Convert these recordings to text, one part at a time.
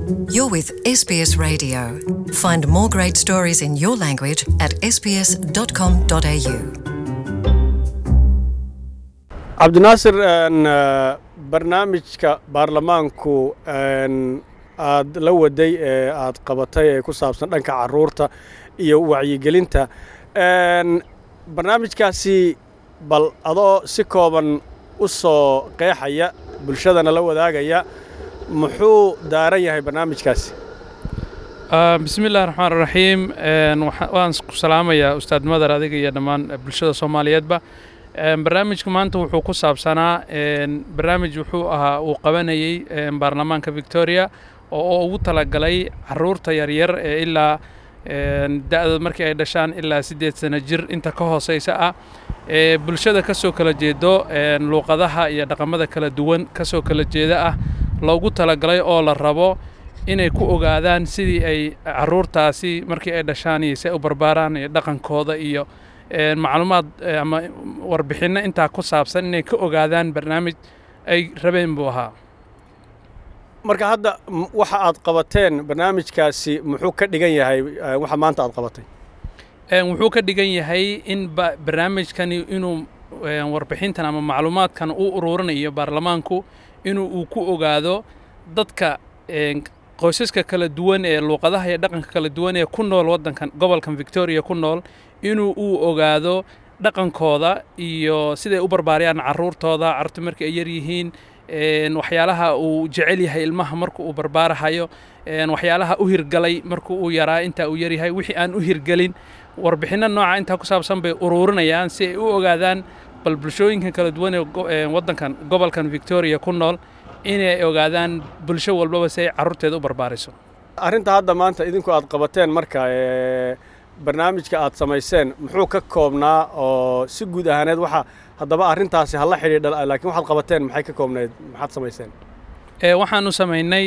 You're with SBS Radio. Find more great stories in your language at sbs.com.au. cabdinaasir barnaamijka baarlamaanku aad la waday ee aad qabatay ee ku saabsan dhanka caruurta iyo wacyigelinta barnaamijkaasi bal adoo si kooban u soo qeexaya bulshadana la wadaagaya muxuu daaran yahay barnaamijkaasi bismi illahi raxmaan raxiim waan ku salaamayaa ustaad madar adiga iyo dhammaan bulshada soomaaliyeedba barnaamijka maanta wuxuu ku saabsanaa barnaamij wuxuu ahaa uu qabanayey baarlamaanka victoria oo ugu talagalay caruurta yaryar ee ilaa da'da markii ay dhashaan ilaa siddeed sano jir inta ka hooseysa ah ee bulshada ka soo kala jeedo luuqadaha iyo dhaqamada kala duwan ka soo kala jeeda ah loogu talagalay oo la rabo inay ku ogaadaan sidii ay caruurtaasi markii ay dhashaan iyo si ay u barbaaraan iyo dhaqankooda iyo macluumaad ama warbixinno intaa ku saabsan inay ka ogaadaan barnaamij ay rabeen buu ahaa marka hadda waxa aad qabateen barnaamijkaasi muxuu ka dhigan yahay waxa maanta aad qabatay wuxuu ka dhigan yahay in barnaamijkani inuu warbixintan ama macluumaadkan uu ururinayo baarlamaanku inuu uu ku ogaado dadka qoysaska kala duwan ee luuqadaha iyo dhaqanka kala duwan ee ku nool waddankan gobolkan victoria ku nool inuu uu ogaado dhaqankooda iyo siday u barbaariyaan carruurtooda carruurta markii ay yar yihiin waxyaalaha uu jecel yahay ilmaha marka uu barbaarahayo waxyaalaha u hirgalay marka uu yaraa intaa uu yaryahay wixii aan u hirgelin warbixinno nooca intaa ku saabsan bay ururinayaan si ay u ogaadaan bal bulshooyinkan kala duwan ee waddankan gobolkan victoria ku nool inay ogaadaan bulsho walbaba si ay carruurteeda u barbaariso arrinta hadda maanta idinku aad qabateen marka barnaamijka aad samayseen muxuu ka koobnaa oo si guud ahaaneed waxa haddaba arrintaasi hala xidhiidha laakiin waxaad qabateen maxay ka koobnayd maxaad samayseen waxaanu samaynay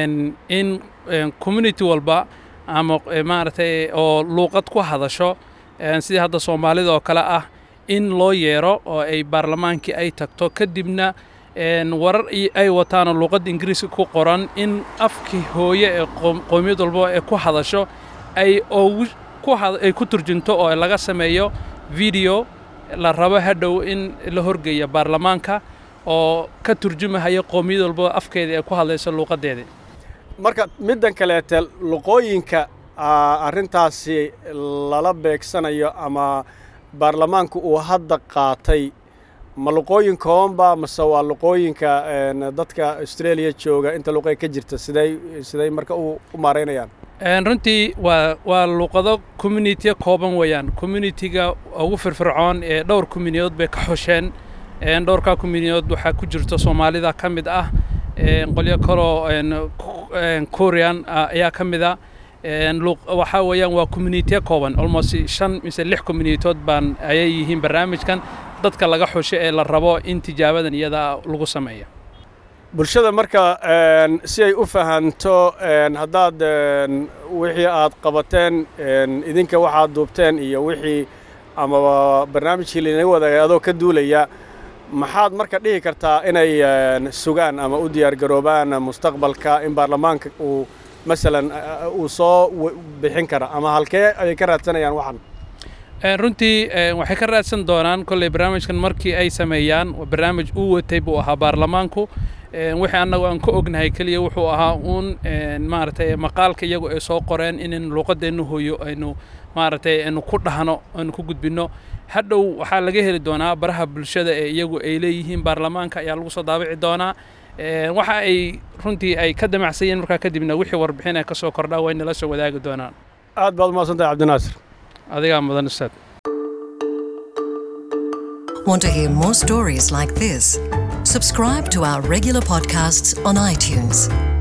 in community walba ama maaragtay oo luuqad ku hadasho sidii hadda soomaalida oo kale ah in loo yeero oo ay baarlamaankii ay tagto kadibna warar ay wataanoo luuqadda ingiriiska ku qoran in afkii hooye ee qoomiyad walba ee ku hadasho ay ogu ay ku turjunto oo laga sameeyo video la rabo hadhow in la horgeeya baarlamaanka oo ka turjumahayo qoomiyad walba afkeeda ee ku hadlayso luuqaddeeda marka middan kaleete luqooyinka arrintaasi lala beegsanayo ama baarlamaanku uu hadda qaatay ma luqooyin koobanba mase waa luqooyinka dadka australia jooga inta luqay ka jirta siday siday marka u maaraynayaan runtii waa waa luuqado communitiya kooban weeyaan communitiga ugu firfircoon ee dhowr communiyood bay ka xosheen dhowrkaa communiyood waxaa ku jirta soomaalida ka mid ah qolyo kaloo korean ayaa ka mid a waxaa weeyaan waa communitiya kooban almost shan mise lix communitood baan ayay yihiin barnaamijkan dadka laga xusho ee la rabo in tijaabadan iyada lagu sameeyo bulshada marka si ay u fahanto haddaad wixii aad qabateen idinka waxaad duubteen iyo wixii amaba barnaamijkii linaga wadaagay adoo ka duulaya maxaad marka dhihi kartaa inay sugaan ama u diyaargaroobaan mustaqbalka in baarlamaanka uu masalan uu soo bixin kara ama halkee ayay ka raadsanayaan waxan runtii waxay ka raadsan doonaan kolley barnaamijkan markii ay sameeyaan barnaamij uu watay buu ahaa baarlamaanku wixii annagu aan ka ognahay keliya wuxuu ahaa uun maaragtay maqaalka iyagu ay soo qoreen in luuqadeennu hooyo aynu maaragtay aynu ku dhahno aynu ku gudbinno hadhow waxaa laga heli doonaa baraha bulshada ee iyagu ay leeyihiin baarlamaanka ayaa lagu soo daabici doonaa waxa ay runtii ay ka damacsayeen markaa kadibna wixii warbixin ay ka soo kordhaa way nala soo wadaagi doonaan aad baad umahadsantahay cabdinaasir adigaa mudan ustaad Want to hear more stories like this? Subscribe to our regular podcasts on iTunes.